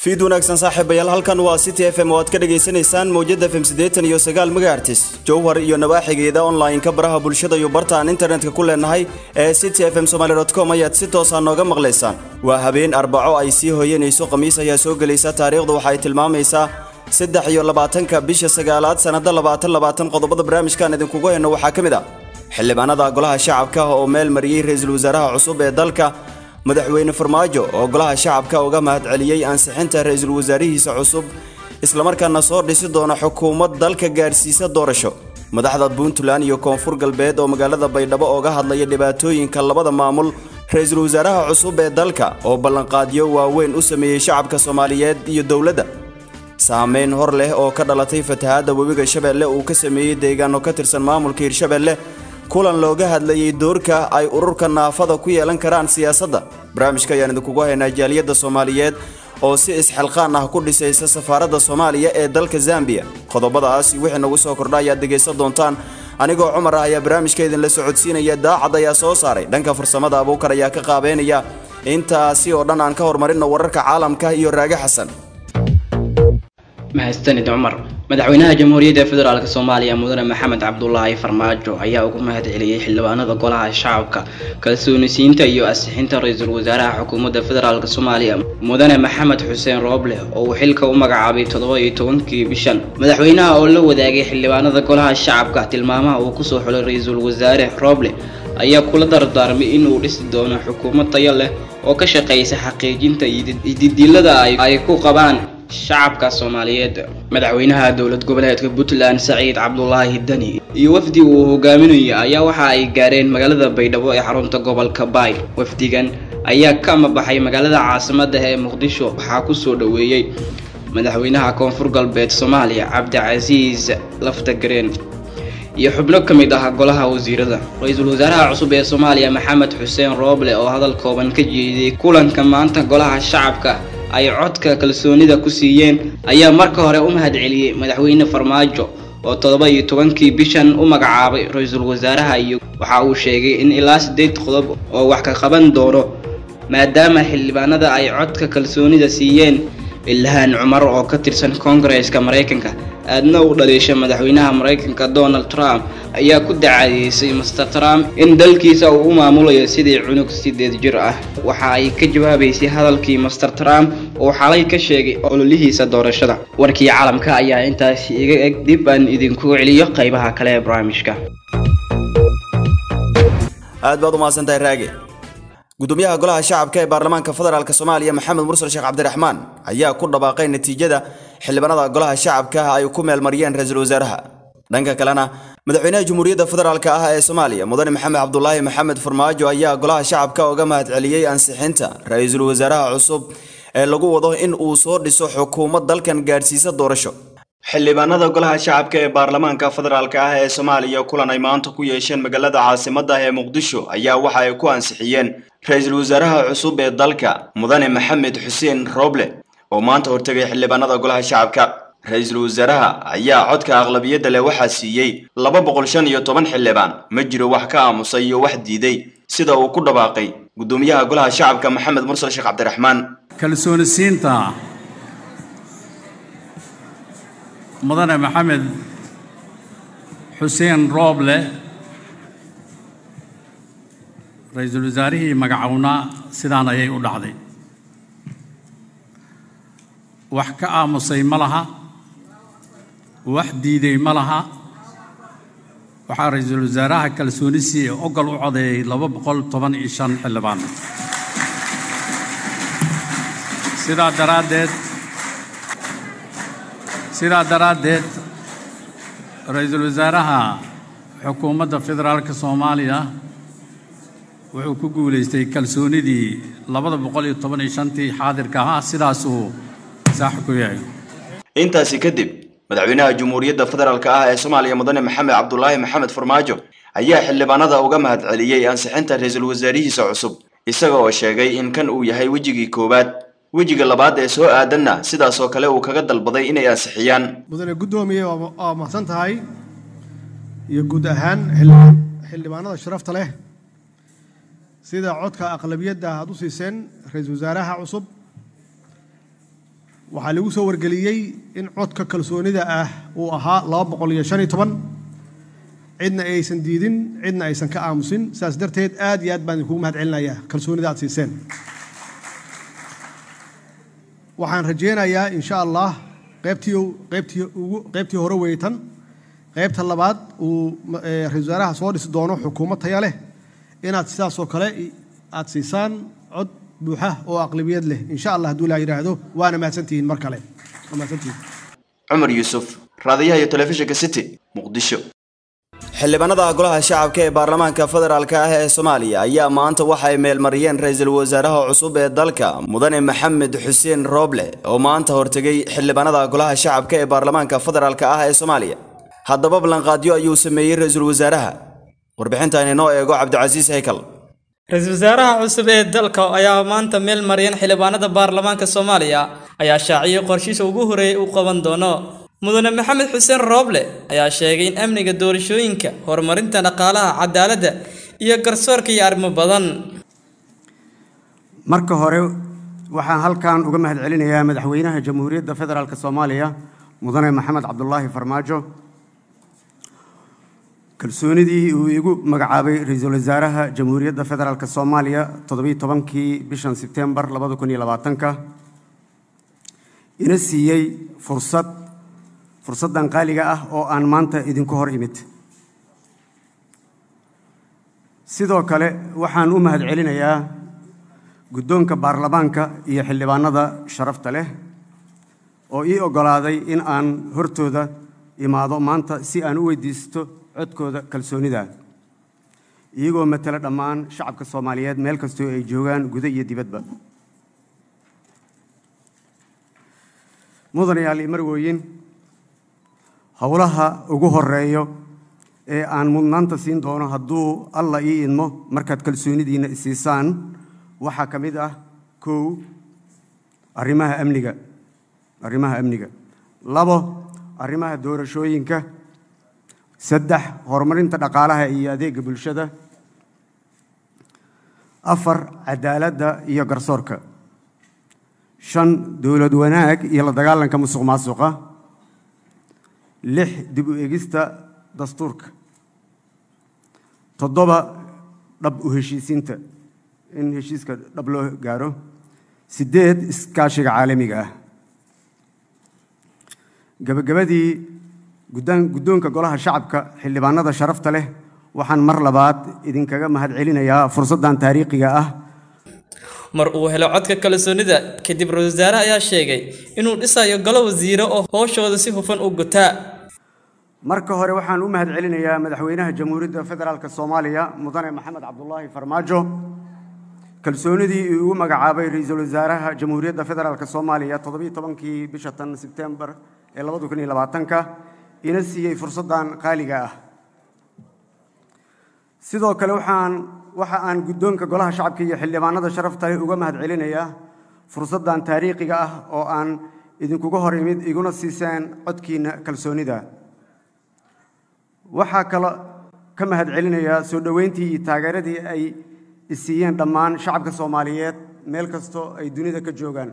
fiid wanaagsan saaxiibayaal halkan waa city f m oo aad ka dhagaysanaysaan mawjada fm siddeetan iyo sagaal megaartis jowhar iyo nawaaxigeeda online-ka baraha bulshada iyo barta aan internetka ku leenahay ee city f m somaly com ayaad si toosa nooga maqlaysaan waa habeen arbaco ay sii hooyanayso khamiis ayaa soo gelaysa taariikhdu waxa ay tilmaamaysaa saddex iyo labaatanka bisha sagaalaad sannada labaatan labaatan qodobada barnaamijkan idinkugu hayno waxaa ka mid ah xildhibaanada golaha shacabka oo meel mariyey ra-iisul wasaaraha cusub ee dalka madaxweyne farmaajo oo golaha shacabka uga mahadceliyey ansixinta ra-iisul wasaarihiisa cusub islamarkaana soo dhisi doona xukuumad dalka gaadhsiisa doorasho madaxda puntland iyo koonfur galbeed oo magaalada baydhabo ooga hadlaya dhibaatooyinka labada maamul ra-iisul wasaaraha cusub ee dalka oo ballanqaadyo waaweyn u sameeyey shacabka soomaaliyeed iyo dowladda saameyn hor leh oo ka dhalatay fatahaadda webiga shabeelle uu ka sameeyey deegaano ka tirsan maamulka hirshabeelle kulan looga hadlayey doorka ay ururka naafada ku yeelan karaan siyaasadda barnaamijka ayaan idinkugu haynaa jaaliyadda soomaaliyeed oo si isxilqaan ah ku dhisaysa safaaradda soomaaliya ee dalka zambiya qodobadaas wixii nagu soo kordha ayaad dhegaysan doontaan anigoo cumar ah ayaa barnaamijka idinla socodsiinaya daacad ayaa soo saaray dhanka farsamada abuukar ayaa ka qaabeynaya intaasi oo dhan aan ka horumarino wararka caalamka iyo raage xasan mahadsanid cumar madaxweynaha jamhuuriyadda federaalk soomaaliya mudane maxamed cabdulaahi farmaajo ayaa ugu mahad celiyey xildhibaanada golaha shacabka kalsoonisiinta iyo ansixinta ra-iisul wasaaraha xukuumadda federaalk soomaaliya mudane maxamed xuseen rooble oo uu xilka u magacaabay toddoba iyo tobankii bishan madaxweynaha oo la wadaagay xildhibaanada golaha shacabka tilmaamaha uu kusoo xulay ra-iisul wasaare rooble ayaa kula dardaarmay inuu dhisi doono xukuumad tayo leh oo ka shaqeysa xaqiijinta ididilada ay ku qabaan shacabka soomaaliyeed madaxweynaha dowlad goboleedka puntland saciid cabdulaahi dani iyo wafdi uu hogaaminayo ayaa waxa ay gaareen magaalada baydhabo ee xarunta gobolka baay wafdigan ayaa ka amabaxay magaalada caasimada ee muqdisho waxaa kusoo dhoweeyey madaxweynaha koonfur galbeed soomaaliya cabdicasiis laftagareen iyo xubno ka mid ah golaha wasiirada ra-iisul wasaaraha cusub ee soomaaliya maxamed xuseen rooble oo hadal kooban ka jeediyey kulanka maanta golaha shacabka ay codka kalsoonida ku siiyeen ayaa marka hore u mahad celiyey madaxweyne farmaajo oo toddoba iyo tobankii bishan u magacaabay ra-iisul wasaaraha iyo waxa uu sheegay in ilaa siddeed qodob oo wax ka qaban doono maadaama xildhibaanada ay codka kalsoonida siiyeen ilhaan cumar oo ka tirsan koongareeska maraykanka aadna u dhaliisha madaxweynaha maraykanka donald trump ayaa ku dacadeysay master trump in dalkiisa uu u maamulayo sidii cunug sideed jir ah waxa ay ka jawaabaysay hadalkii master trump oo xalay ka sheegay ololihiisa doorashada warkii caalamka ayaa intaasi iga eg dib aan idinku celiyo qaybaha kale ee barnaamijka aad baad u mahadsantahay raage gudoomiyaha golaha shacabka ee baarlamaanka federaalk soomaaliya maxamed mursal sheekh cabdiraxmaan ayaa ku dhawaaqay natiijada xildhibaanada golaha shacabka ay ku meelmariyeen ra-iisul wasaaraha dhanka kalena madaxweynaha jamhuuriyadda federaalk ah ee soomaaliya mudane maxamed cabdulaahi maxamed farmaajo ayaa golaha shacabka uga mahad celiyey ansixinta ra-iisul wasaaraha cusub ee lagu wado in uu soo dhiso xukuumad dalkan gaadhsiisa doorasho xildhibaanada golaha shacabka ee baarlamaanka federaalk ah ee soomaaliya kulan ay maanta ku yeesheen magaalada caasimadda ee muqdisho ayaa waxa ay ku ansixiyeen ra-iisul wasaaraha cusub ee dalka mudane maxamed xuseen rooble oo maanta hortegay xildhibaanada golaha shacabka ra-iisul wasaaraha ayaa codka aqlabiyadda leh waxaa siiyey laba boqol shan iyo toban xildhibaan ma jiro wax ka aamusay iyo wax diiday sida uu ku dhawaaqay gudoomiyaha golaha shacabka maxamed mursal sheekh cabdiraxmaan kalsoonisiinta mudane maxamed xuseen rooble ra-iisul wasaarihii magacownaa sidaan ayay u dhacday wax ka aamusay ma laha wax diiday ma laha waxaa ra-iisul wasaaraha kalsoonisiii ogol u codeeyey laba boqol toban iyo shan xildhibaan sidaa daraaddeed sidaa daraaddeed ra-iisul wasaaraha xukuumadda federaalka soomaaliya wuxuu ku guulaystay kalsoonidii labada boqol iyo toban iyo shantii xaadirka ahaa sidaasuu saax ku yahay intaasi kadib madaxweynaha jamhuuriyadda federaalk ah ee soomaaliya mudane maxamed cabdulaahi maxamed farmaajo ayaa xildhibaanada uga mahad celiyey ansixinta ra-iisul wasaarihiisa cusub isaga oo sheegay in kan uu yahay wejigii koowaad wejiga labaad ee soo aadanna sidaasoo kale uu kaga dalbaday inay ansixiyaan mudane guddoomiye waa mahadsan tahay iyo guud ahaan xildhibaanada sharafta leh sida codka aqlabiyadda aad u siiseen ra-iisul wasaaraha cusub waxaa lagu soo wargeliyey in codka kalsoonida ah uu ahaa laba boqol iyo shan iyo toban cidna aysan diidin cidna aysan ka aamusin sidaas darteed aad iyo aad baan idinkugu mahad celinayaa kalsoonida aad siiseen waxaan rajaynayaa insha allah qaybtii qaybtii ugu qaybtii hore weytan qaybta labaad uu ra-isul wasaaraha soo dhisi doono xukuumad taya leh inaad sidaasoo kale aad siisaan cod buuxa oo aqlabiyad leh insha allah hadduu ilaa yidhaahdo waana mahadsantihiin mar kale waa mahadsantihiin cumar yuusuf raadiyaha iyo telefishinka city muqdisho xildhibaanada golaha shacabka ee baarlamaanka federaalka ah ee soomaaliya ayaa maanta waxay meelmariyeen ra-iisul wasaaraha cusub ee dalka mudane maxamed xuseen rooble oo maanta hortegay xildhibaanada golaha shacabka ee baarlamaanka federaalka ah ee soomaaliya haddaba ballanqaadyo ayuu sameeyey ra-iisul wasaaraha warbixintan inoo eego cabdicasiis haykal ra-iisul wasaaraha cusub ee dalka ayaa maanta meel maryan xildhibaanada baarlamaanka soomaaliya ayaa shaaciyey qorshiisa ugu horeeyay uu qaban doono mudane maxamed xuseen rooble ayaa sheegay in amniga doorashooyinka horumarinta dhaqaalaha cadaaladda iyo garsoorka iyo arrimo badan marka hore waxaan halkan uga mahad celinayaa madaxweynaha jamhuuriyadda federaalk soomaaliya mudane maxamed cabdulaahi farmaajo kalsoonidii uu igu magacaabay ra-iisul wasaaraha jamhuuriyadda federaalk soomaaliya toddobiiy tobankii bishan sebtembar labada kun iyo labaatanka ina siiyey fursad fursaddan qaaliga ah oo aan maanta idinku hor imid sidoo kale waxaan u mahad celinayaa guddoonka baarlamaanka iyo xildhibaanada sharafta leh oo ii oggolaaday in aan hortooda imaado maanta si aan u weydiisto codkooda kalsoonida iyagoo matala dhammaan shacabka soomaaliyeed meel kastoo ay joogaan guda iyo dibadba mudanayaal iyo marwooyin howlaha ugu horeeyo ee aan mudnaanta siin doono hadduu alla ii idmo markaad kalsoonidiinna isiisaan waxaa ka mid ah kow arrimaha amniga arrimaha amniga labo arrimaha doorashooyinka saddex horumarinta dhaqaalaha iyo adeega bulshada afar cadaaladda iyo garsoorka shan dowlad wanaag iyo la dagaalanka musuq maasuqa lix dib u egista dastuurka toddoba dhab u heshiisiinta in heshiiska dhab loo gaaro siddeed iskaashiga caalamiga ah gabagabadii guddoonka golaha shacabka xildhibaanada sharafta leh waxaan mar labaad idinkaga mahad celinayaa fursaddan taariikhiga ah mar uu helo codka kalsoonida kadib ra-isul wasaare ayaa sheegay inuu dhisayo golo wasiiro oo howshooda si hufan u gutaa marka hore waxaan u mahad celinayaa madaxweynaha jamhuuriyadda federaalk soomaaliya mudane maxamed cabdulaahi farmaajo kalsoonidii uu ugu magacaabay ra-iisul wasaaraha jamhuuriyadda federaalk soomaaliya toddobiiy tobankii bisha tan sebtembar ee labada kun iyo labaatanka ina siiyey fursaddan qaaliga ah sidoo kale waxaan waxa aan guddoonka golaha shacabka iyo xildhibaanada sharafta leh uga mahad celinayaa fursaddan taariikhiga ah oo aan idinkuga hor imid iguna siiseen codkiinna kalsoonida waxaa kalo ka mahad celinayaa soo dhoweyntii iyo taageeradii ay isiiyeen dhammaan shacabka soomaaliyeed meel kastoo ay dunida ka joogaan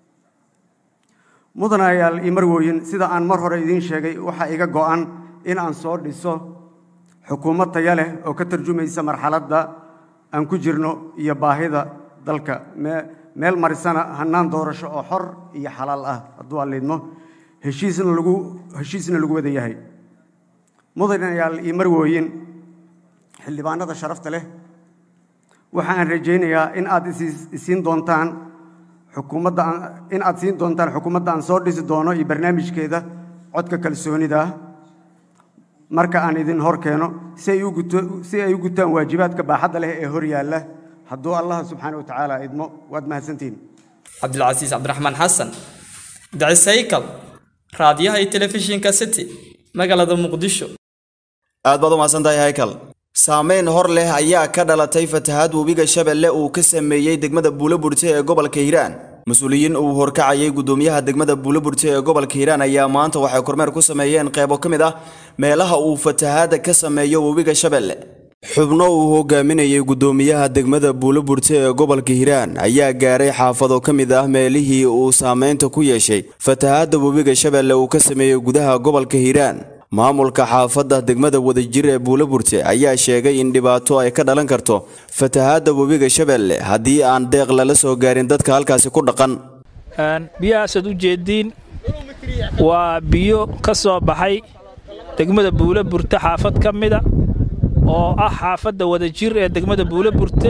mudanayaal iyo marwooyin sida aan mar hore idiin sheegay waxaa iga go'an in aan soo dhiso xukuumad taya leh oo ka tarjumaysa marxaladda aan ku jirno iyo baahida dalka meel marisana hannaan doorasho oo xor iyo xalaal ah hadduu alliidmo heshiisna lagu heshiisna lagu wada yahay mudanayaal iyo marwooyin xildhibaanada sharafta leh waxa aan rajaynayaa in aad isiin doontaan xukuumadda in aad siin doontaan xukuumadda aan soo dhisi doono iyo barnaamijkeeda codka kalsoonida marka aan idin hor keeno si ay u guto si ay u gutaan waajibaadka baaxadda leh ee hor yaalla hadduu allah subxaana wa tacaala idmo waad mahadsantihiin cabdilcasiis cabdiraxmaan xasan dacis haykal raadiyaha iyo telefishinka city magaalada muqdisho aad baad u mahadsantahay haykal saameyn hor leh ayaa ka dhalatay fatahaad webiga shabeelle uu ka sameeyey degmada buuloburte ee gobolka hiiraan mas-uuliyiin uu horkacayay guddoomiyaha degmada buuloburte ee gobolka hiiraan ayaa maanta waxay kormeer ku sameeyeen qeybo ka mid ah meelaha uu fatahaada ka sameeyo webiga shabeelle xubno uu hogaaminayay guddoomiyaha degmada buuloburte ee gobolka hiiraan ayaa gaaray xaafado ka mid ah meelihii uu saameynta ku yeeshay fatahaadda webiga shabeelle uu ka sameeyey gudaha gobolka hiiraan maamulka xaafadda degmada wadajir ee buuloburte ayaa sheegay in dhibaato ay ka dhalan karto fatahaadda webiga shabeelle haddii aan deeq lala soo gaarin dadka halkaasi ku dhaqan biyahaasaad u jeediin waa biyo ka soo baxay degmada buuloburte xaafad ka mida oo ah xaafadda wadajir ee degmada buuloburte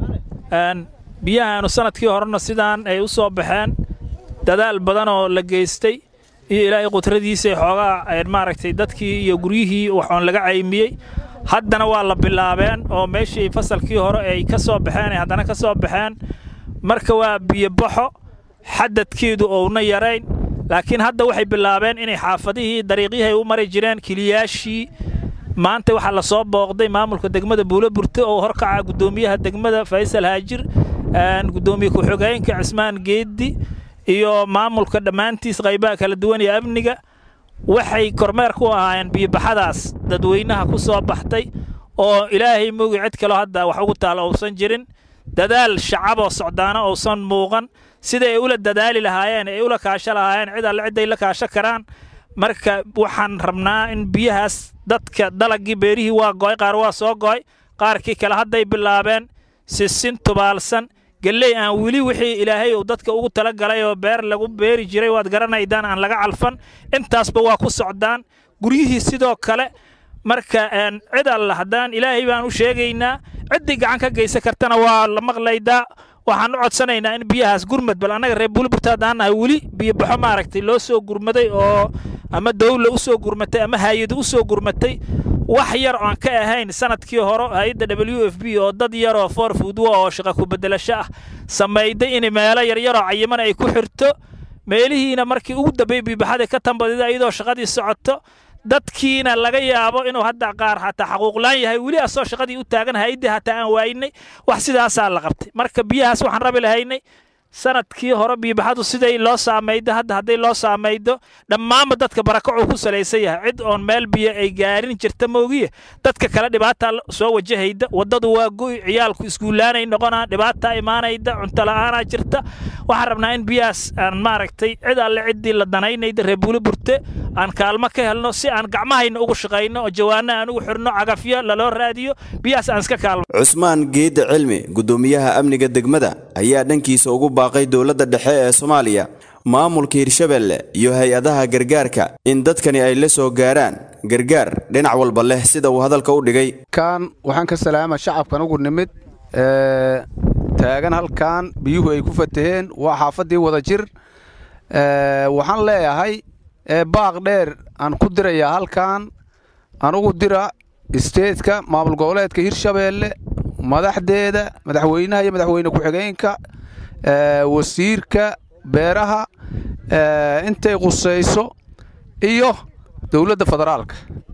biyahaanu sanadkii horena sidaan ay u soo baxeen dadaal badan oo la geystay iyo ilaahay qudradiisa xoogaa maaragtay dadkii iyo guryihii waxoon laga caymiyey haddana waa la bilaabeen oo meeshii fasalkii hore ay ka soo baxeen ay haddana ka soo baxeen marka waa biyobaxo xadadkeedu ouna yarayn laakiin hadda waxay bilaabeen inay xaafadihii dariiqyihii ay u mari jireen kiliyaashii maanta waxaa la soo booqday maamulka degmada buuloburte oo horkaca guddoomiyaha degmada faysal haajir guddoomiye ku-xigeenka cismaan geeddi iyo maamulka dhammaantiis qaybaha kala duwan iyo amniga waxay kormeer ku ahaayeen biyobaxadaas dadweynaha ku soo baxtay oo ilaahay moogi cid kaloo hadda wax ugu taalo uusan jirin dadaal shacaboo socdaana uusan muuqan sida ay ula dadaali lahaayeen ay ula kaasho lahaayeen cid alle cidday la kaasho karaan marka waxaan rabnaa in biyahaas dadka dalagii beerihii waa go'ay qaar waa soo go'ay qaarkii kale hadday bilaabeen sisin tubaalsan gelley aan weli wixii ilaahay uu dadka ugu tala galay oo beer lagu beeri jiray waad garanaydaan aan laga calfan intaasba waa ku socdaan guryihii sidoo kale marka cid alla haddaan ilaahay baan u sheegaynaa ciddii gacan ka geysan kartana waa la maqlaydaa waxaan u codsanaynaa in biyahaas gurmad bal annaga reer buuliburta haddaan nahay weli biyobaxo maaragtay loo soo gurmaday oo ama dawla u soo gurmatay ama haayado u soo gurmatay wax yar oon ka ahayn sanadkii hore hay-adda w f b oo dad yaroo for foodwa oo shaqa ku bedelasho ah samayday in meelo yaryaroo cayiman ay ku xirto meelihiina markii ugu dambeeyey biyobaxada ka tambadida iyadoo shaqadii socoto dadkiina laga yaabo inuu hadda qaar hataa xaquuqlaan yahay weli asoo shaqadii u taagan hay-addii hataa aan waaynay wax sidaasaa la qabtay marka biyahaas waxaan rabi lahaynay sanadkii hore biyobaxadu siday loo saamaydo hadda hadday loo saamaydo dhammaanba dadka barakacuu ku salaysan yahay cid oon meel biyo ay gaarin jirta moogiye dadka kale dhibaataa soo wajahayda waddadu waa go'i ciyaalku iskuullaanay noqonaa dhibaataa imaanayda cunto la'aanaa jirta waxaan rabnaa in biyahaas aan maaragtay cid alle ciddii la danaynayda reer buuliburte aan kaalmo ka helno si aan gacmahayna ugu shaqayno oo jawaanno aan ugu xidhno cagafyo laloo raadiyo biyahaas aan iska kaalmo cusmaan geedda cilmi guddoomiyaha amniga degmada ayaa dhankiisa ugu baaqay dowladda dhexe ee soomaaliya maamulka hirshabelle iyo hay-adaha gargaarka in dadkani ay la soo gaaraan gargaar dhinac walba leh sida uu hadalka u dhigay kan waxaan ka salaama shacabkan ugu nimid taagan halkan biyuhu ay ku fataheen waa xaafaddii wada jir waxaan leeyahay baaq dheer aan ku dirayaa halkan anugu dira isteedka maamul goboleedka hirshabeelle madaxdeeda madaxweynaha iyo madaxweyne ku-xigeenka wasiirka beeraha intay qusayso iyo dowladda federaalka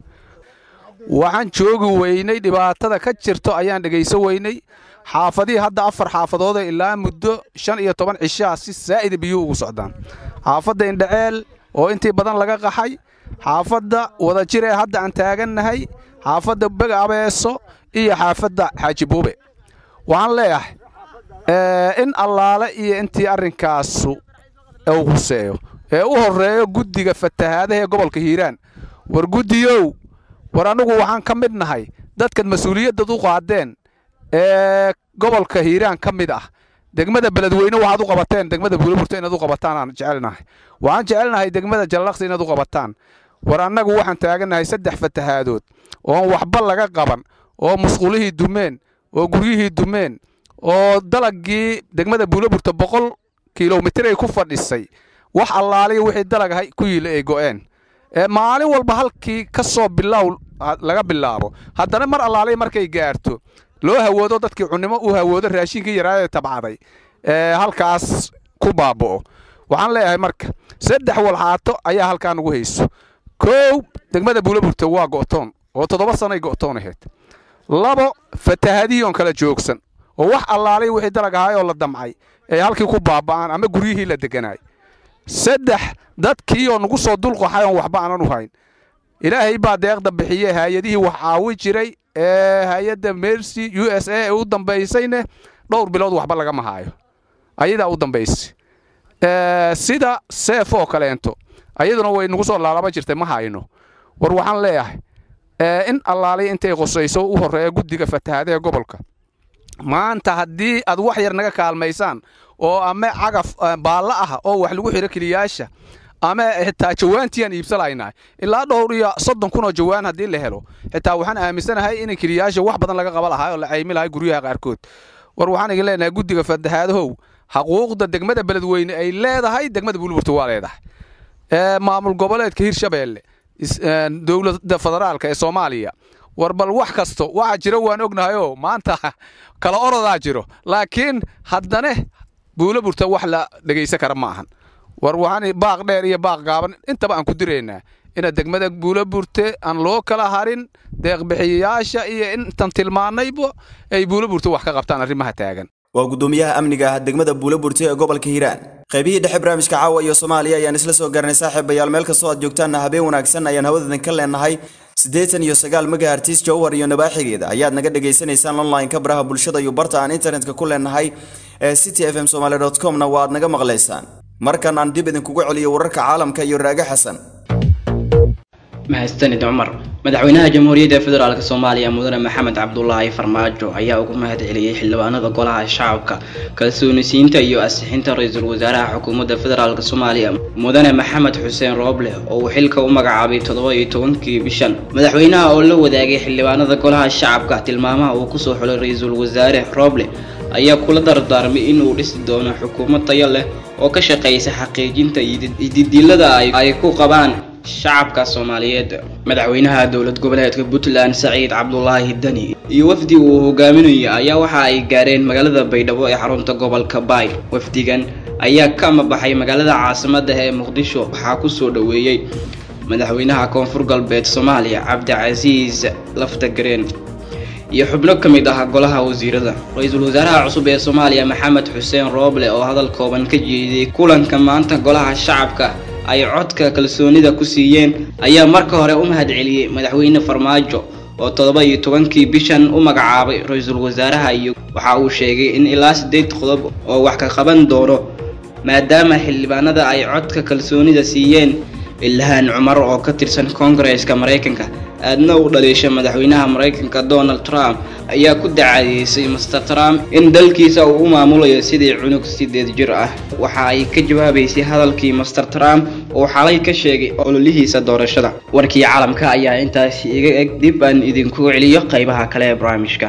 waxaan joogi weynay dhibaatada ka jirto ayaan dhegayso weynay xaafadihii hadda afar xaafadooda ilaa muddo shan iyo toban cishaa si saa'ida biyuhu ugu socdaan xaafadda indhaceel oo intii badan laga qaxay xaafadda wadajir ee hadda aan taagannahay xaafadda bega abeeso iyo xaafadda xaaji buube waxaan leeyahay in allaale iyo intii arrinkaasu uu huseeyo ee u horreeyo guddiga fatahaadaha ee gobolka hiiraan war guddiyow war annugu waxaan ka mid nahay dadkan mas-uuliyaddad u qaadeen ee gobolka hiiraan ka mid ah degmada beledweyne waxaad u qabateen degmada buuliburta inaad u qabataan aan jecelnahay waxaan jecelnahay degmada jallaqsi inaad u qabataan war annagu waxaan taagannahay saddex fatahaadood oon waxba laga qaban oo musqulihii dumeen oo guryihii dumeen oo dalagii degmada buuliburta boqol kilomitir ay ku fadhisay wax allaaliya wixii dalagahay ku yiila ay go'een maalin walba halkii ka soo bilow laga bilaabo haddana mar allaaliya markay gaarto loo hawoodo dadkii cunnimo uu hawoodo raashinkii yaraadee tabcaday halkaas ku baaba'o waxaan leeyahay marka saddex walxaato ayaa halkaa nugu hayso kow degmada buulaburta waa go'toon oo toddoba sanay go'toon ahayd labo fatahadiyoon kala joogsan oo wax allaalay wixii dalag ahaay oo la damcay ay halkii ku baaba'aan ama guryihii la deganaay saddex dadkiioo nugu soo dulqaxay oon waxba aanan u hayn ilaahay baa deeqda bixiye haayadihii wax caawi jiray ee hay-adda mercy u s a ee u dambaysayne dhowr bilood waxba lagama haayo ayadaa u dambaysay sida seef oo kaleento ayaduna way nagu soo laalaba jirtay ma hayno war waxaan leeyahay in allaaliya intay qosayso u horreeya guddiga fatahaadaha gobolka maanta haddii aad wax yar naga kaalmaysaan oo ama cagaf baalla ah oo wax lagu xiro keliyaasha ama xitaa jawaantiiaan iibsalaynaa ilaa dhowr iyo soddon kun oo jawaan haddii la helo xitaa waxaan aaminsanahay in keliyaasha wax badan laga qaba lahaa oo la caymi lahay guryaha qaarkood war waxaan igin leenahay guddiga fatahaadahow xaquuqda degmada beledweyne ay leedahay degmada buulburta waa leedahay maamul goboleedka hirshabeelle dowladda federaalka ee soomaaliya war bal wax kasto waxa jira waan ognahayoo maanta kala orodaa jiro laakiin haddane buulaburta wax la dhegaysan kara ma ahan war waxaan baaq dheer iyo baaq gaaban intaba aan ku diraynaa ina degmada buulaburte aan loo kala harin deeqbixiyayaasha iyo intan tilmaanayba ay buulaburte wax ka qabtaan arrimaha taagan waa guddoomiyaha amniga ah degmada buulaburte ee gobolka hiiraan qaybihii dhexe barnaamijka caawa iyo soomaaliya ayaan isla soo garanay saaxiibayaal meel kastoo aad joogtaanna habeen wanaagsan ayaan hawadadan ka leenahay siddeetan iyo sagaal megahertis jowhar iyo nabaaxigeeda ayaad naga dhagaysanaysaan online-ka baraha bulshada iyo barta aan internetka ku leenahay ee city f m somaly dot comna waa aad naga maqlaysaan markan aan dib idinkugu celiyo wararka caalamka iyo raage xasan mahadsanid cumar madaxweynaha jamhuuriyadda federaalk soomaaliya mudane maxamed cabdulaahi farmaajo ayaa ugu mahad celiyey xildhibaanada golaha shacabka kalsoonisiinta iyo asixinta ra-iisul wasaaraha xukuumadda federaalk soomaaliya mudane maxamed xuseen rooble oo uu xilka u magacaabay toddoba iyo tobankii bishan madaxweynaha oo la wadaagay xildhibaanada golaha shacabka tilmaamaha uu kusoo xulay ra-iisul wasaare rooble ayaa kula dardaarmay inuu dhisi doono xukuumad tayo leh oo ka shaqaysa xaqiijinta ididilada ay ku qabaan shacabka soomaaliyeed madaxweynaha dowlad goboleedka puntland saciid cabdulaahi dani iyo wafdi uu hogaaminayo ayaa waxa ay gaareen magaalada baydhabo ee xarunta gobolka baay wafdigan ayaa ka amabaxay magaalada caasimada ee muqdisho waxaa kusoo dhoweeyey madaxweynaha koonfur galbeed soomaaliya cabdicasiis laftagareen iyo xubno ka mid ah golaha wasiirada ra-iisul wasaaraha cusub ee soomaaliya maxamed xuseen rooble oo hadal kooban ka jeediyey kulanka maanta golaha shacabka ay codka kalsoonida ku siiyeen ayaa marka hore u mahad celiyey madaxweyne farmaajo oo toddoba iyo tobankii bishan u magacaabay ra-iisul wasaaraha iyo waxa uu sheegay in ilaa siddeed qodob oo wax ka qaban doono maadaama xildhibaanada ay codka kalsoonida siiyeen ilhaan cumar oo ka tirsan koongareeska maraykanka aadna u dhaliisha madaxweynaha maraykanka donald trump ayaa ku dacadeysay master trump in dalkiisa uu u maamulayo sidii cunug sideed jir ah waxa ay ka jawaabaysay hadalkii master trump oo xalay ka sheegay ololihiisa doorashada warkii caalamka ayaa intaasi iga eg dib aan idinku celiyo qaybaha kale ee barnaamijka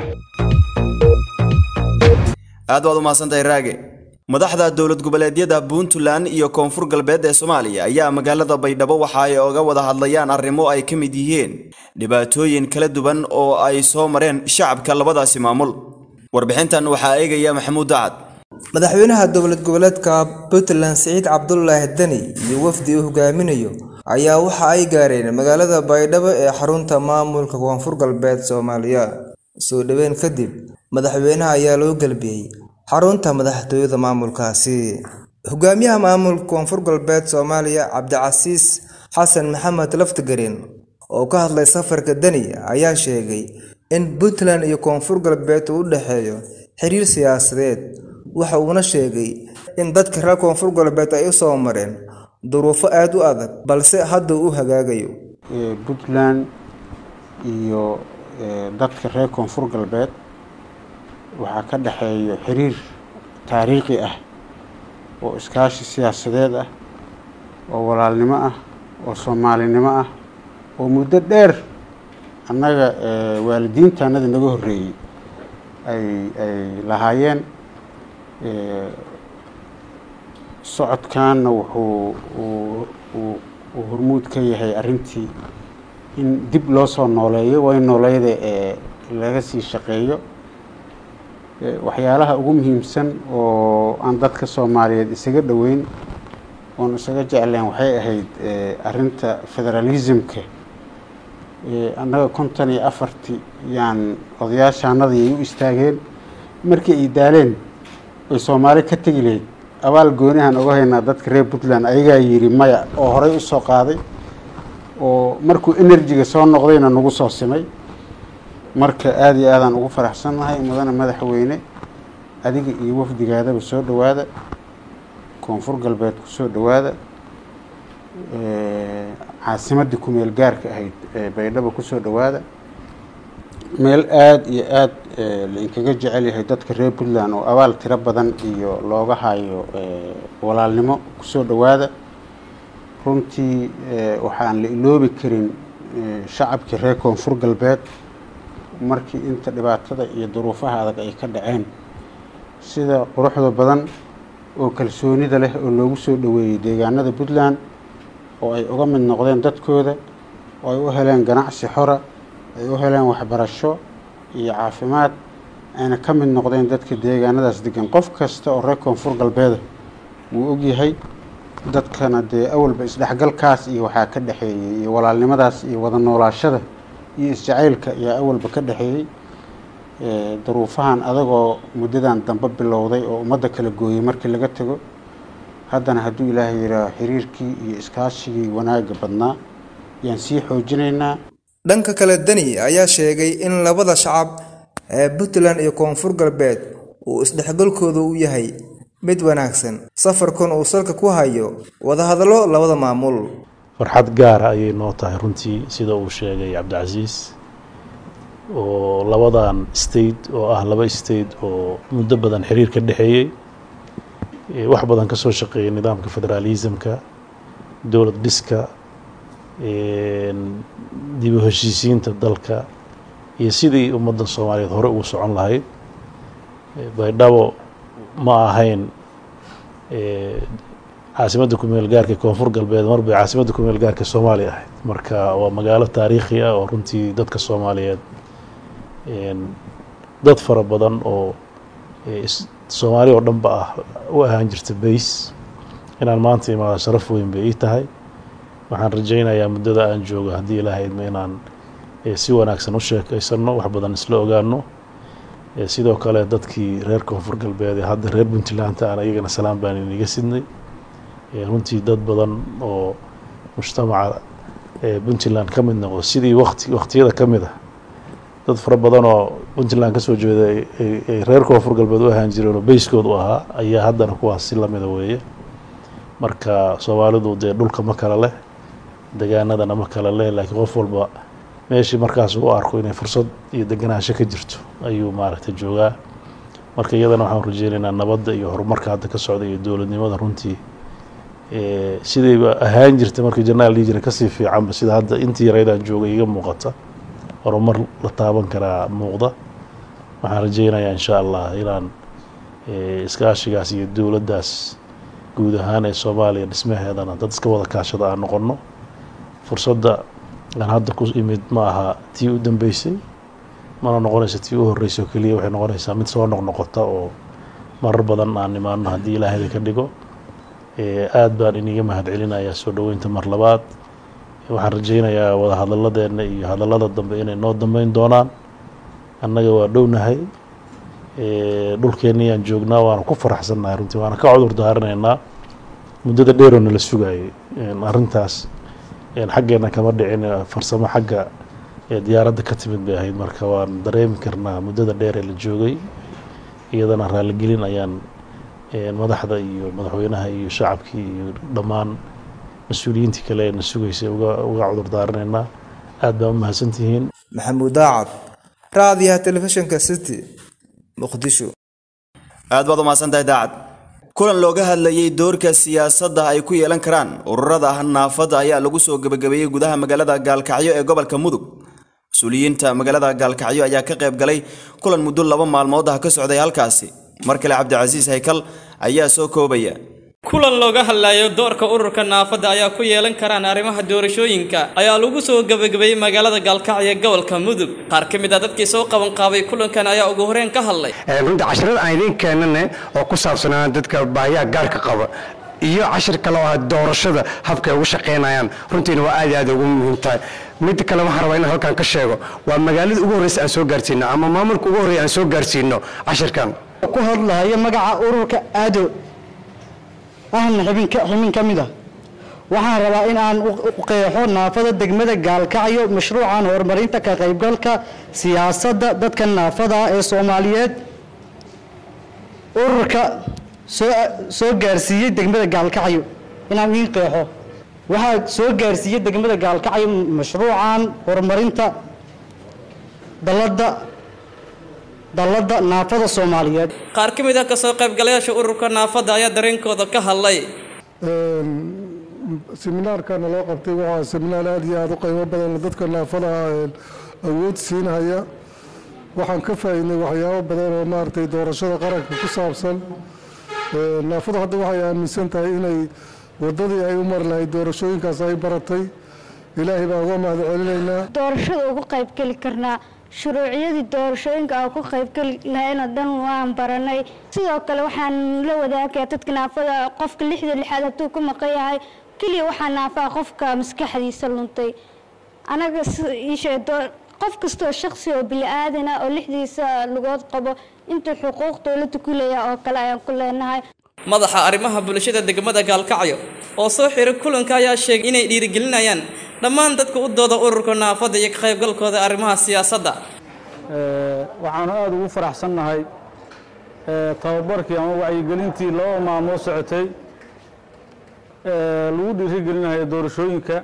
aad waad u mahadsantahay raage madaxda dowlad goboleedyada puntland iyo koonfur galbeed ee soomaaliya ayaa magaalada baydhabo waxa ay oga wada hadlayaan arrimo ay ka mid yihiin dhibaatooyin kala duwan oo ay soo mareen shacabka labadaasi maamul warbixintan waxaa eegaya maxamuud dacad madaxweynaha dowlad goboleedka puntland siciid cabdulaahi deni iyo wafdi uu hogaaminayo ayaa waxa ay gaareen magaalada baydhabo ee xarunta maamulka koonfur galbeed soomaaliya soo dhoweyn kadib madaxweynaha ayaa loo gelbiyey xarunta madaxtooyada maamulkaasi hogaamiyaha maamulka koonfur galbeed soomaaliya cabdicasiis xasan maxamed laftigareen oo ka hadlay safarka deni ayaa sheegay in puntland iyo koonfur galbeed uu u dhexeeyo xiriir siyaasadeed waxa uuna sheegay in dadka reer koonfur galbeed ay u soo mareen duruufo aada u adag balse hadda u hagaagayo puntland iyo dadka reer koonfur galbeed waxaa ka dhexeeyo xiriir taariikhi ah oo iskaashi siyaasadeed ah oo walaalnimo ah oo soomaalinimo ah oo muddo dheer annaga waalidiintaanada naga horreeyey ay ay lahaayeen socodkaanna wuxuu uu hormuud ka yahay arrintii in dib loo soo nooleeyo way nooleeyada ee laga sii shaqeeyo waxyaalaha ugu muhiimsan oo aan dadka soomaaliyeed isaga dhoweyn oon isaga jecleen waxay ahayd arinta federalismka annaga konton iyo afartii yaan odayaashaanadii ay u istaageen markii ay daaleen ay soomaali ka tegi lahayd abaal goonihan oga haynaa dadka reer puntland ayagaa yidhi maya oo horey usoo qaaday oo markuu enerjiga soo noqdayna nagu soo simay marka aada iyo aadaan ugu faraxsannahay mudane madaxweyne adiga iyo wafdigaadaba soo dhowaada koonfur galbeed ku soo dhowaada caasimaddii ku-meel gaarka ahayd ee baydhabo kusoo dhowaada meel aada iyo aada lainkaga jecel yahay dadka reer puntland oo abaal tiro badan iyo looga hayo walaalnimo kusoo dhowaada runtii waxaan la iloobi karin shacabkii reer koonfur galbeed markii inta dhibaatada iyo duruufaha adag ay ka dhaceen sida quruxda badan oo kalsoonida leh oo loogu soo dhoweeyey deegaanada puntland oo ay uga mid noqdeen dadkooda oo ay u heleen ganacsi xora ay u heleen waxbarasho iyo caafimaad ayna ka mid noqdeen dadka deegaanadaas degan qof kasta oo reer koonfur galbeeda wuu ogyahay dadkana dee awalba isdhexgalkaas iyo waxaa ka dhexeeyey iyo walaalnimadaas iyo wada noolaashada iyo isjacaylka ayaa awalba ka dhexeeyey duruufahan adagoo muddadan dambe bilowday oo ummadda kala gooyey markii laga tego haddana hadduu ilaahay yidhaaho xiriirkii iyo iskaashigii wanaagga badnaa ayaan sii xoojinaynaa dhanka kale deni ayaa sheegay in labada shacab ee puntland iyo koonfur galbeed uu isdhexgalkooda u yahay mid wanaagsan safarkan uu salka ku hayo wadahadallo labada maamul farxad gaara ayay noo tahay runtii sida uu sheegay cabdicasiis oo labadan state oo ah laba state oo muddo badan xiriir ka dhexeeyey wax badan ka soo shaqeeyay nidaamka federaalismka dowlad dhiska dib u heshiisiinta dalka iyo sidii ummadda soomaaliyeed hore ugu socon lahayd baydhabo ma ahayn caasimadda kumeel gaarka koonfur galbeed mar bay caasimadda kumeel gaarka soomaaliya ahayd marka waa magaalo taariikhi ah oo runtii dadka soomaaliyeed dad fara badan oo soomaali oo dhanba ah u ahaan jirta bays inaan maanta imaado sharaf weyn bay ii tahay waxaan rajaynayaa muddada aan joogo haddii ilahaydma inaan si wanaagsan u sheekaysanno wax badan isla ogaano sidoo kale dadkii reer koonfur galbeed ee hadda reer puntland aan iyagana salaan baan iniga sidnay runtii dad badan oo mujtamaca puntland ka mid noqdo sidii wati waktiyada ka mid ah dad fara badan oo puntland ka soo jeeda ay reer koonfur galbeed u ahaan jireen oo bayskood u ahaa ayaa haddana kuwaas si lamida weeye marka soomaalidu dee dhulka ma kala leh degaanadana ma kala leh laakiin qof walba meeshii markaas u arko inay fursad iyo deganaansho ka jirto ayuu maaragtay joogaa marka iyadana waxaan rajeynaynaa nabadda iyo horumarka hadda ka socda iyo dowladnimada runtii sidayba ahaan jirta markii janaal dhihi jira kasii fiicanba sida hadda intii yaraydaan joogay iga muuqata horumar la taaban karaa muuqda waxaan rajeynayaa insha allah inaan iskaashigaas iyo dowladdaas guud ahaan ee soomaaliya dhismaheedana dad iska wada kaashada aan noqonno fursadda aan hadda ku imid ma aha tii u dambeysay mana noqonaysa tii u horreysay oo keliya waxay noqonaysaa mid soo noqnoqota oo marar badan aan imaano haddii ilaahayda ka dhigo aad baan iniga mahad celinayaa soo dhoweynta mar labaad waxaan rajeynayaa wada hadalladeena iyo hadallada dambe inay noo dambeyn doonaan annaga waa dhownahay dhulkeennii aan joognaa waana ku faraxsannahay runtii waana ka cudur daaranaynaa muddada dheeroo nala sugayay arrintaas xaggeena kama dhicin farsamo xagga diyaaradda ka timid bay ahayd marka waan dareemi karnaa muddada dheer ee la joogay iyadana raaligelin ayaan madaxda iyo madaxweynaha iyo shacabkii iyo dhammaan mas-uuliyiintii kale ee na sugaysay uga cudur daaranaynaa aad baa u mahadsantihiin maxamuud daacad raadiyaha telefishinka city muqdisho aad baad u mahadsantahay daacad kulan looga hadlayey doorka siyaasadda ay ku yeelan karaan ururada naafada ayaa lagu soo gebagabeeyey gudaha magaalada gaalkacyo ee gobolka mudug mas-uuliyiinta magaalada gaalkacyo ayaa ka qayb galay kulan muddo laba maalmood ah ka socday halkaasi mar kale cabdicasiis haykal ayaa soo koobaya kulan looga hadlayo doorka ururka naafada ayaa ku yeelan karaan arrimaha doorashooyinka ayaa lagu soo gebagabeeyey magaalada gaalkacyo ee gobolka mudug qaar ka mid ah dadkii soo qabanqaabay kulankan ayaa ugu horeen ka hadlay runtii casharada aan idiin keenane oo ku saabsanaa dadka baahiyaha gaarka qaba iyo cashir kale oo ah doorashada habka ay ugu shaqaynayaan runtiina waa aad iyo aad ugu muhiim tahay mid kale waxaan rabaa inaan halkan ka sheego waa magaalada ugu horreysa aan soo gaarsiino ama maamulka ugu horreya aan soo gaarsiino cashirkan ku hadlayo magaca ururka aado ahna xibin ka mid ah waxaan rabaa in aan u qeexo naafada degmada gaalkacyo mashruucan horumarinta ka qaybgalka siyaasadda dadka naafada ah ee soomaaliyeed ururka soo soo gaarsiiyey degmada gaalkacyo inaan idiin qeexo waxaa soo gaarsiiyey degmada gaalkacyo mashruucan horumarinta dalladda dalladda naafada soomaaliyeed qaar ka mid ah kasoo qaybgalayaasha ururka naafada ayaa dareenkooda ka hadlay seminaarkana loo qabtay waxaa seminaar aada iyo aada u qiimo badan dadka naafada awood siinhaya waxaan ka faa'iidnay waxyaabo badan oo maaragtay doorashada qaranka ku saabsan naafadu hadda waxay aaminsan tahay inay wadadii ay u mari lahayd doorashooyinkaas ay baratay ilaahay baan uga mahad celinaynaa doorashada ugu qaybgeli karnaa shuruuciyadii doorashooyinka aan ku qaybgeli lahayna dhan waan baranay sidoo kale waxaan la wadaagayaa dadka naafada qofka lixda lixaad hadduu ku maqan yahay keliya waxaa naafaa qofka maskaxdiisa luntay anaga iishee qof kastoo shaksi oo bili-aadan ah oo lixdiisa lugood qabo intuu xuquuq dowladda ku leeyahay oo kale ayaan ku leenahay madaxa arrimaha bulshada degmada gaalkacyo oo soo xiray kulanka ayaa sheegay inay dhiirigelinayaan dhammaan dadka u dooda ururka naafada iyo ka qaybgalkooda arrimaha siyaasadda waxaanu aada ugu faraxsannahay tababarkii ama wacyigelintii laba maalmood socotay lagu dhiirigelinayo doorashooyinka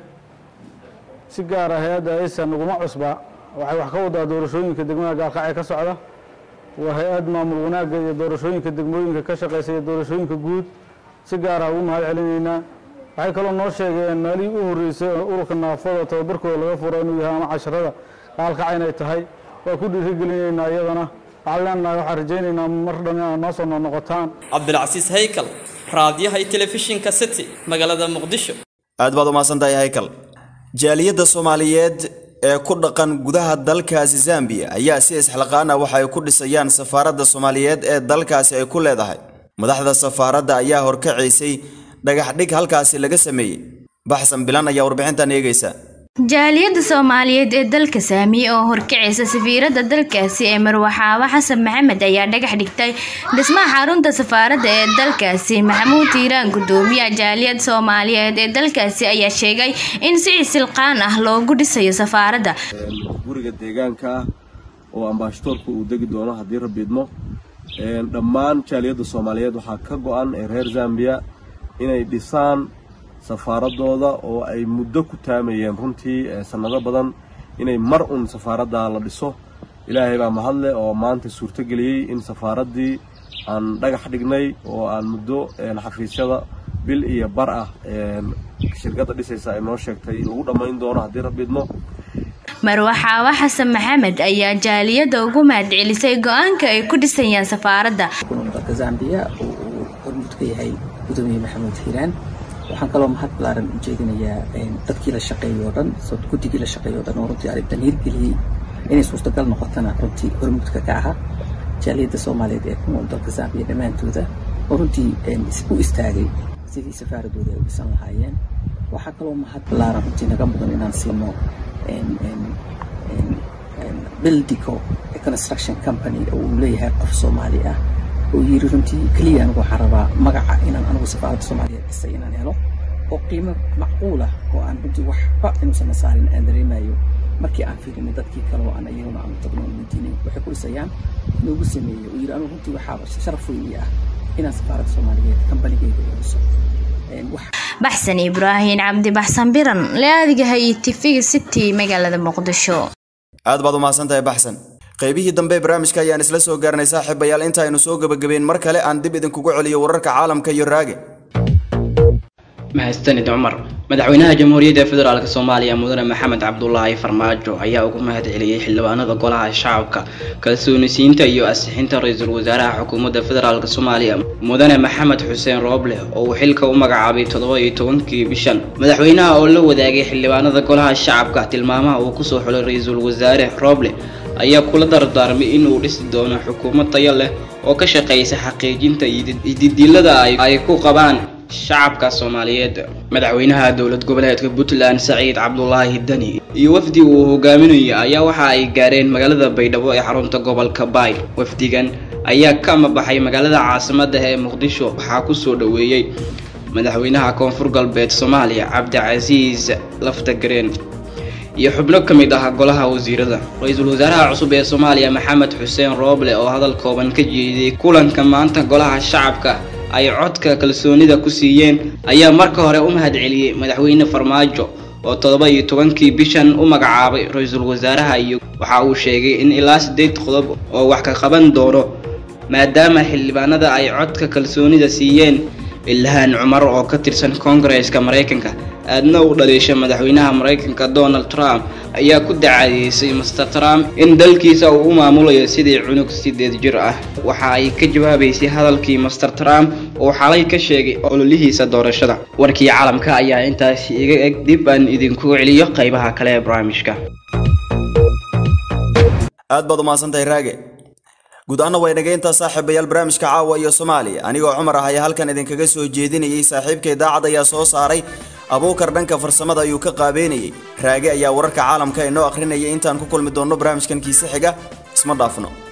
si gaara hay-adda aysan naguma cusba waxay wax ka wadaa doorashooyinka degmada gaalkacyo ka socda waa hay-ad maamul wanaagga iyo doorashooyinka degmooyinka ka shaqaysa iyo doorashooyinka guud si gaara ugu mahad celinaynaa waxay kaloo noo sheegeen maalihii u horreysay oo ururka naafada tababarkooda laga furo inuu yahay ama casharada gaalkacyo inay tahay waa ku dhiirigelinaynaa iyadana waxaan leenahay waxaan rajaynaynaa mar dhan inaad noo soo noqnoqotaan cabdilcasiis haykal raadiyaha iyo telefishinka city magaalada muqdisho aad baad u mahadsantahay haykal jaaliyadda soomaaliyeed ee ku dhaqan gudaha dalkaasi zambiya ayaa si isxilqaan ah waxa ay ku dhisayaan safaaradda soomaaliyeed ee dalkaasi ay ku leedahay madaxda safaaradda ayaa horkacaysay dhagaxdhig halkaasi laga sameeyey baxsan bilan ayaa warbixintan eegaysa jaaliyadda soomaaliyeed ee dalka saamiye oo horkacaysa safiiradda dalkaasi ee marwaxaawo xasan maxamed ayaa dhagax dhigtay dhismaha xarunta safaaradda ee dalkaasi maxamuud tiiraan gudoomiyaha jaaliyadda soomaaliyeed ee dalkaasi ayaa sheegay in si isilqaan ah loogu dhisayo safaaradda guriga deegaanka ah oo ambaashatoorka uu degi doono haddii rabiidmo dhammaan jaaliyadda soomaaliyeed waxaa ka go-an ee reer zambiya inay dhisaan safaaradooda oo ay muddo ku taamayeen runtii sannado badan inay mar un safaaradda la dhiso ilaahay baa mahadle oo maanta suurtogeliyey in safaaraddii aan dhagax dhignay oo aan muddo xafiisyada bil iyo bar ah shirkadda dhisaysa ay noo sheegtay lagu dhammayn doono haddii rabidmo marwaxaawo xasan maxamed ayaa jaaliyadda ugu mahadcelisay go-aanka ay ku dhisayaan safaaradda dalka zambiya uu hormuud ka yahay gudoomiye maxamuud hiiraan waxaan kaloo mahad balaaran u jeedinayaa dadkii la shaqeeyay oo dhan guddigii la shaqeeyay oo dhan oo runtii arrintan hirgeliyey inay suurtagal noqotana runtii hormuudka ka ahaa jaaliyadda soomaaliyeed ee ku nool dalka zambiya dhammaantooda oo runtii u istaagay sidii safaaradooda ay u dhisan lahaayeen waxaa kaloo mahad balaaran runtii naga mudan inaan siino bildico construction company oo uu leeyahay qof soomaali ah oo yiri runtii keliya anigu waxaan rabaa magaca inaan anigu safaaradda soomaaliyeed dhisay inaan helo oo qiimo macquul ah oo aan runtii waxba inuusan saarin aan dareemayo markii aan fiirinay dadkii kale oo aan iyaguna aan tagno aan weydiinay waxay ku dhisayaan inoogu sameeyey oo yiri anigu runtii waxaa sharaf weyn ah inaan safaaradda soomaaliyeed kambanigeyga u dhiso baxsan ibraahin cabdi baxsan biran laadigaha iyo tifiga city magaalada muqdisho aad baad u mahadsantahay baxsan qaybihii dambe ee barnaamijka ayaan isla soo gaarnay saaxiibayaal inta aynu soo gebagabeyn mar kale aan dib idinkugu celiyo wararka caalamka iyo raage mahadsanid cumar madaxweynaha jamhuuriyadda federaalk soomaaliya mudane maxamed cabdulaahi farmaajo ayaa ugu mahad celiyey xildhibaanada golaha shacabka kalsoonisiinta iyo ansixinta ra-iisul wasaaraha xukuumadda federaalk soomaaliya mudane maxamed xuseen rooble oo uu xilka u magacaabay toddoba iyo tobankii bishan madaxweynaha oo la wadaagay xildhibaanada golaha shacabka tilmaamaha uu kusoo xulay ra-iisul wasaare rooble ayaa kula dardaarmay inuu dhisi doono xukuumad tayo leh oo ka shaqeysa xaqiijinta ididilada ay ku qabaan shacabka soomaaliyeed madaxweynaha dowlad goboleedka puntland saciid cabdulaahi dani iyo wafdi uu hogaaminayo ayaa waxa ay gaareen magaalada baydhabo ee xarunta gobolka baay wafdigan ayaa ka amabaxay magaalada caasimada ee muqdisho waxaa kusoo dhoweeyey madaxweynaha koonfur galbeed soomaaliya cabdicasiis laftagareen iyo xubno ka mid ah golaha wasiirada ra-iisul wasaaraha cusub ee soomaaliya maxamed xuseen rooble oo hadal kooban ka jeediyey kulanka maanta golaha shacabka ay codka kalsoonida ku siiyeen ayaa marka hore u mahadceliyey madaxweyne farmaajo oo toddoba iyo tobankii bishan u magacaabay ra-iisul wasaaraha iyo waxa uu sheegay in ilaa siddeed qodob oo wax ka qaban doono maadaama xildhibaanada ay codka kalsoonida siiyeen ilhaan cumar oo ka tirsan koongareeska maraykanka aadna u dhaliisha madaxweynaha maraykanka donald trump ayaa ku dacadeysay master trump in dalkiisa uu u maamulayo sidii cunug sideed jir ah waxa ay ka jawaabaysay hadalkii master trump oo xalay ka sheegay ololihiisa doorashada warkii caalamka ayaa intaasi iga eg dib aan idinku celiyo qaybaha kale ee barnaamijka aad baad umahadsantahay raage guud ahaana waa inaga intaa saaxiibayaal barnaamijka caawa iyo soomaaliya anigoo cumar ah ayaa halkan idinkaga soo jeedinayay saaxiibka idaacad ayaa soo saaray abuukar dhanka farsamada ayuu ka qaabeynayay raage ayaa wararka caalamka inoo akhrinaya intaan ku kulmi doonno barnaamijkan kiise xiga isma dhaafno